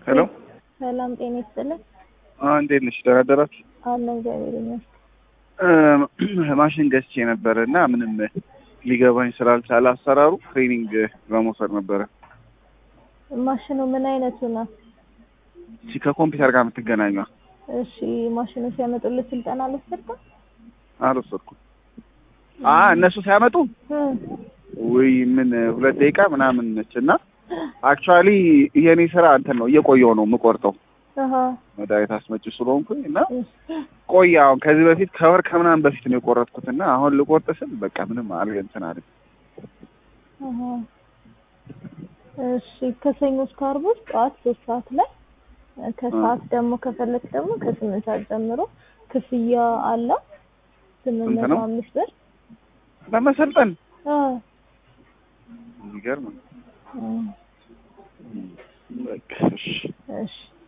ሄሎ ሰላም ጤና ይስጥልን። እንዴት ነሽ? ደህና አደራችሁ? አለ እግዚአብሔር ይመስገን። ማሽን ገዝቼ ነበረ እና ምንም ሊገባኝ ስላልቻለ አሰራሩ ትሬኒንግ ለመውሰድ ነበረ። ማሽኑ ምን አይነቱ ነው? እቺ ከኮምፒውተር ጋር የምትገናኟ እሺ ማሽኑ ሲያመጡልህ ስልጠና አልወሰድክም? አልወሰድኩም። አ እነሱ ሲያመጡ ውይ ምን ሁለት ደቂቃ ምናምን ነች እና አክቹዋሊ የኔ ስራ እንትን ነው እየቆየው ነው የምቆርጠው አሃ መድኃኒት አስመጪ ስለሆንኩኝ እና ቆየ አሁን ከዚህ በፊት ከወር ከምናምን በፊት ነው የቆረጥኩት እና አሁን ልቆርጥ ስል በቃ ምንም አል እንትን አለ አሃ እሺ ከሰኞ እስከ ዓርብ ውስጥ ጠዋት ሶስት ሰዓት ላይ ከሰዓት ደግሞ ከፈለክ ደግሞ ከስምንት ሰዓት ጀምሮ ክፍያ አለ ስምንት ስንት መቶ ነው? አምስት ብር ለመሰልጠን አዎ የሚገርም ነው። እ በቃ እሺ እሺ